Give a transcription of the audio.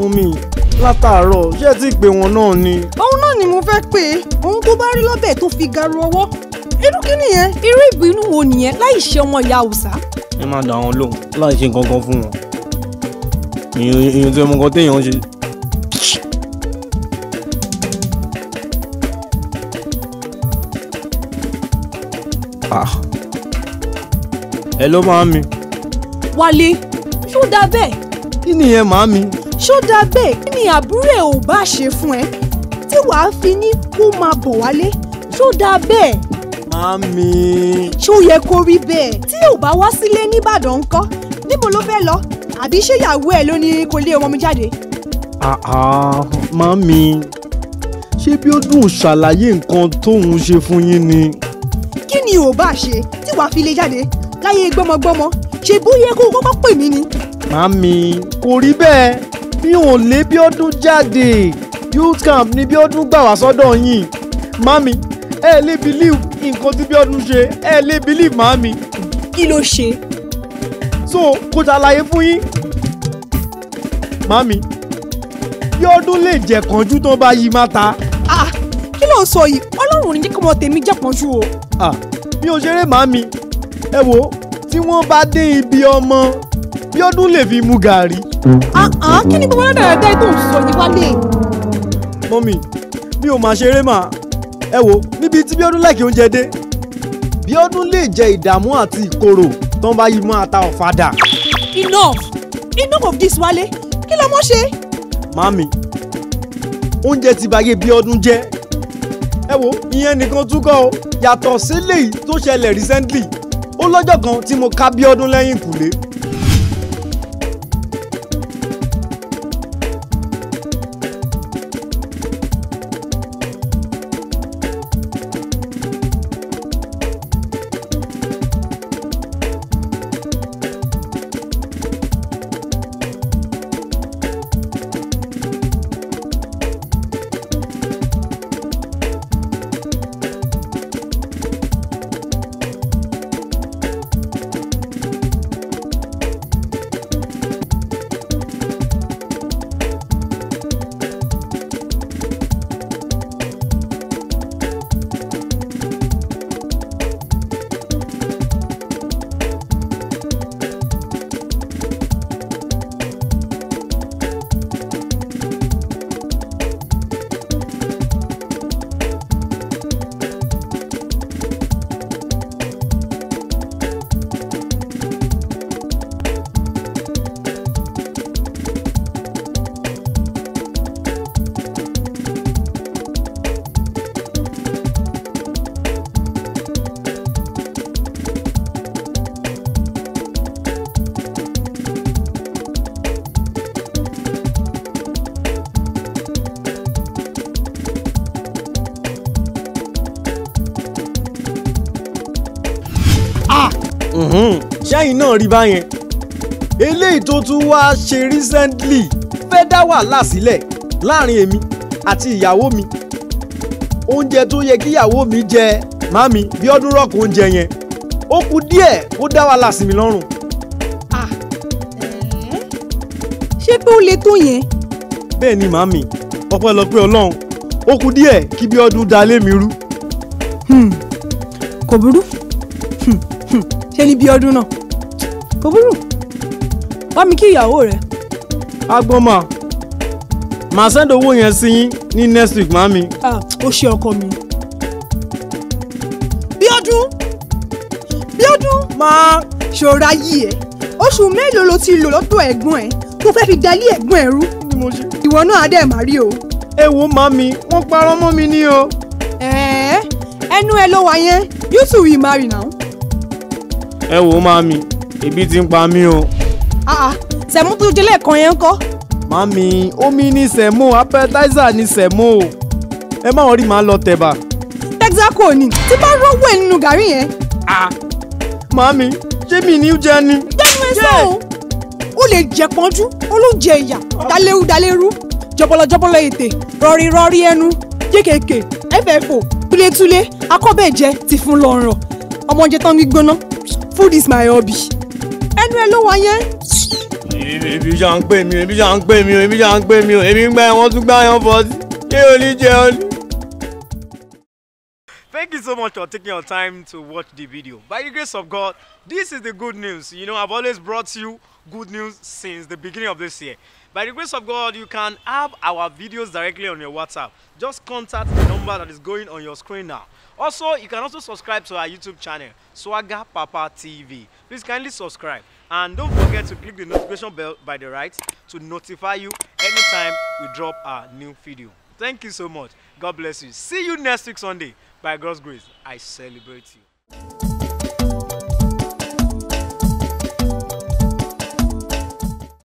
fún mi látàárọ̀ ṣé ẹ ti pè wọ́n náà ni. òun náà ni mo fẹ́ pè é òun tó bá rí lọ́bẹ̀ tó fi garu ọwọ́ irú kí nìyẹn irú ìbínú wo nìyẹn láì ṣe ọmọ ìyá Haúsá ẹ máa dà wọn lóhùn láì ṣe nǹkan kan fún wọn. èèyàn èèyàn tí ọmọ kan téèyàn ń ṣe. Ah. ẹ ló máa ń mi. Wálé ṣó dáa bẹ́ẹ̀ kí nìyẹn màá mi. ṣó dáa bẹ́ẹ̀ kí ni àbúrò ẹ̀ ò bá ṣe fún ẹ tí wàá fi ní kó máa bọ̀ wálé ṣó dáa bẹ́ẹ̀ màá mi. ṣó yẹ kó rí bẹ́ẹ̀ tí ò bá wá sílé nìbàdàn ńkọ́ níbo ló fẹ́ lọ àbí ṣé ìyàwó ẹ̀ ló ní kó lé ọmọ mi jáde. àá màá mi. ṣé bí ó dùn ṣàlàyé nǹkan tóun ṣe fún yín ni. kí ni ò bá ṣe tí wàá fi lé jáde láyé gbọ́mọgbọ́mọ ṣe bóyá kó kọ́kọ́ pè mí ni. Màmí kò rí bẹ́ẹ̀ mi ò lé Bíọ́dún jáde youth camp ni Bíọ́dún gbà wá sọ́dọ̀ yín màmí ẹ lè believe nǹkan tí Bíọ́dún ṣe ẹ lè believe màmí kí ló ṣe. so kò ṣàlàyé fún yín màmí Bíọ́dún lè jẹ̀ kánjú tó bá yí má ta ah kí ló ń sọ yìí ọlọ́run ò ní jẹ́ kí ọmọ tèmi jẹ́ pọ́njú o. ah mi ò ṣeré màmí ẹ wo tí wọ́n bá dé ibi ọmọ Bíọ́dún lè fi mu gàrí ah ah kí ni gbogbo dáadáa tó ń sọ yìí wálé. mọ́mì mi ò máa ṣeré mà ẹ wo níbi tí Bíọ́dún láìkí oúnjẹ dé Bíọ́dún lè jẹ ìdààmú àti ìkorò tó ń bá yí mọ́ ata ọ̀fadà. enough enough of this wálé kí ló mọ̀ ṣe. màmí oúnjẹ ti báyé Bíọ́dún jẹ́ ẹ wo ìyẹn nìkan tún kọ́ o yàtọ̀ sílẹ̀ yìí tó ṣẹlẹ̀ recently ó lọ́jọ́ kan tí mo ká Bíọ́dún lẹ́yìn kùlé Mhm. ṣẹ́yìn náà rí báyẹn eléyìí tó tún wá ṣe recently fẹ́ dá wàhálà sílẹ̀ láàrin èmi àti ìyàwó mi oúnjẹ tó yẹ kí ìyàwó mi jẹ màmí Bíọ́dún rọ̀kù oúnjẹ yẹn ó kù díẹ̀ kó dá wàhálà sí mi lọ́rùn ah ṣé pé ó le tó yẹn. bẹ́ẹ̀ ni màmí ọpẹ́lọpẹ́ Ọlọ́run ó kù díẹ̀ kí Bíọ́dún da lé mi rú kò burú Hmm, hmm. ṣe ni bí ọdún náà kò burú wá mi kí ìyàwó rẹ agbọ́n màá send owó yẹn sí yín ní next week màmí Ah, ó ṣe ọkọ mi. bí ọdún bí ọdún máa ṣòra yìí ẹ oṣù mélòó ló ti lò lọ́dọ̀ ẹ̀gbọ́n ẹ̀ tó fẹ́ fi dalí ẹ̀gbọ́n ẹ̀ rú ni mo ṣe. ìwọ náà á dẹ̀ má rí o. ẹ wo màmí wọ́n parọ́ mọ́ mi ní o. ẹ̀ẹ́ ẹnu ẹ ló wà yẹn you two will marry now. ẹ wo màmí ebi ti ń pa mí o. Ah, ah, sẹ̀mú tó jẹ́ lẹ́ẹ̀kan yẹn ń kọ́. màmí omi ní sẹ̀mó appetizer ní sẹ̀mó o. ẹ má wọ́n rí màá lọ tẹ̀bà. texaco ni tí bá rọ́wọ́ ẹ̀ nínú gàrí yẹn. Ah, màmí ṣé mi ní jẹ ni. gbẹ́nu ẹ sọ̀hún. ó lè jẹ pọ́njú ó ló jẹ ìyà dalérú dalérú jọbọlọ jọbọlọ ètè rọrí rọrí ẹnu kékèké ẹfẹ̀fò túlétúlé akọ́bẹ̀jẹ ti fún lọ́rọ̀ ọmọdé tán gbígbóná food is my hobby. ẹnu ẹ ló wà yẹn. ebi ṣá ń pè mí ebi ṣá ń pè mí ebi ṣá ń pè mí ebi ń gbá wọn tún gbá yan fọ sí ṣé o ní jẹ ọ ní. Thank you so much for taking your time to watch the video. By the grace of God, this is the good news. You know, I've always brought you good news since the beginning of this year. By the grace of God, you can have our videos directly on your WhatsApp. Just contact the number that is going on your screen now. Also, you can also subscribe to our YouTube channel, Swagger Papa TV. Please kindly subscribe. And don't forget to click the notification bell by the right to notify you anytime we drop our new video. Thank you so much. God bless you. See you next week Sunday. By God's grace, I celebrate you.